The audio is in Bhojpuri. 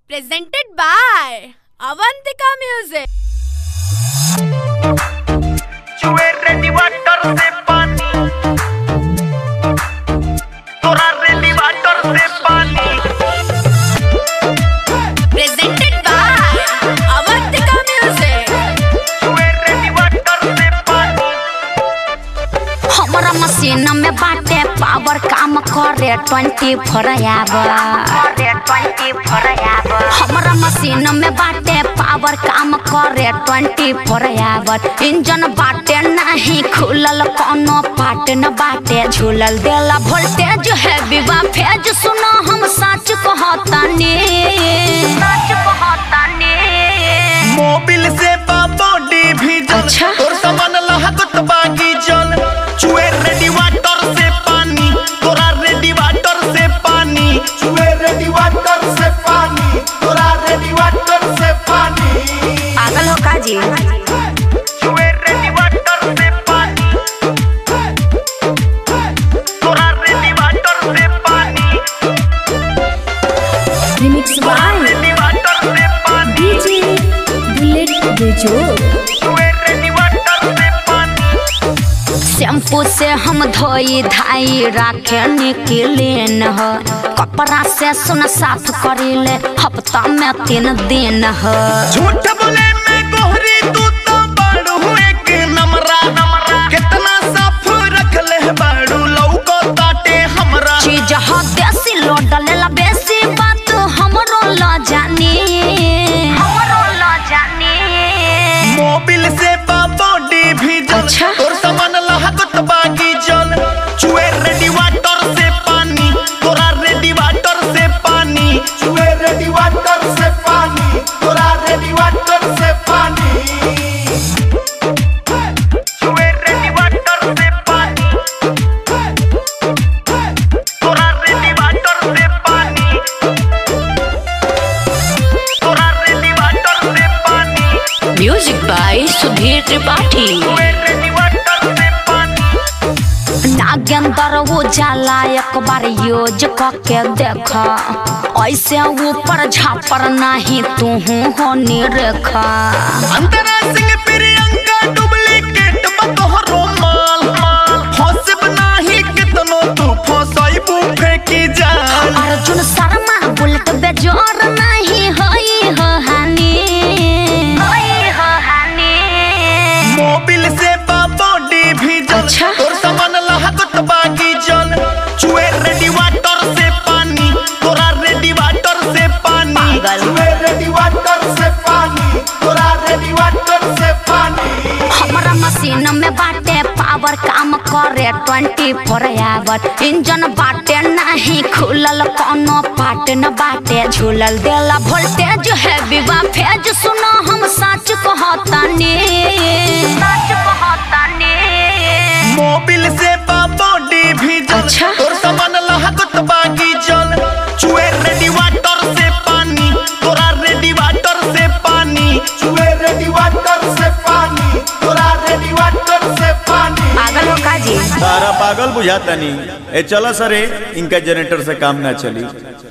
presented by Avantika Music. चुए रेडी वाटर से पानी तोरा रेडी वाटर से पानी Presented by Avantika Music. चुए रेडी वाटर से पानी हमरा मशीन में बाटे पावर काम करे ट्वेंटी फोर आवर हमरा मशीन में बाटे पावर काम करे ट्वेंटी फोर आवर इंजन बाटे नहीं खुलल कोनो पार्ट न बाटे झूलल देला वोल्टेज है विवा फेज सुनो हम सच कहतानी सच कहतानी मोबिल से बा बॉडी भी जल अच्छा। तोर सामान लहकत बागी जल चुए रेडी वाटर से पानी तोरा रेडी वाटर से पानी चुए रेडी वाटर से पानी तोरा रेडी वाटर से पानी पागल हो का जी चुए रेडी वाटर से पानी तोरा रेडी वाटर से पानी रिमिक्स बाय रेडी वाटर से पानी डीजे बुलेट बेजो चुए रेडी वाटर से पानी शैम्पू से हम धोई धाई राखे निकलेन ह कपड़ा से सुन साफ करीले हफ्ता में तीन दिन ह झूठ बोले मैं गोहरी तू तो बाड़ू एक नमरा नमरा कितना साफ रख ले बाड़ू लौको ताटे हमरा चीज ह देसी लोड लेला बेसी बात हमरो ल जानी हमरो ल जानी मोबिल से बा बॉडी भी जल अच्छा। तोर सामान लहकत बागी जल चुए रेडी वाटर से पानी तोरा रेडी वाटर से पानी चुए रेडी वाटर से पानी तोरा रेडी वाटर से पानी चुए रेडी वाटर से पानी तोरा रेडी वाटर से पानी तोरा रेडी वाटर से पानी म्यूजिक बाय सुधीर त्रिपाठी चुए रेडी वाटर से पानी नागेंद्र उजाला एक बार यूज करके देख ऐसे ऊपर झापर नहीं तू हो निरेखा अंतरा सिंह प्रियंका डुप्लीकेट बतोहरो माल फंसब नाही कितनो तू फंसाइबू फेंकी जाल अर्जुन शर्मा बुलेट बेजोर नहीं होई हो हानि होई हो हानि मोबिल से बा बॉडी भी जल अच्छा। तोर सामान लहकत बागी जल चुए रेडी वाटर से पानी तोरा रेडी वाटर से पानी पागल। चुए रेडी वाटर से पानी तोरा रेडी वाटर से पानी हमरा मशीन में बाटे पावर काम करे ट्वेंटी फोर आवर इंजन बाटे नहीं खुलल कोनो पार्ट न बाटे झूलल देला वोल्टेज है विवा फेज सुनो हम सच कहतानी सच कहतानी मोबिल से बा बॉडी भी जल अच्छा। तोर सामान लहकत बागी जल चुए रेडी वाटर से पानी तोरा रेडी वाटर से पानी चुए रेडी वाटर से पानी तोरा रेडी वाटर से पानी पागल हो का जी तारा पागल बुझाता नहीं ए चलो सरे इनका जनरेटर से काम ना चली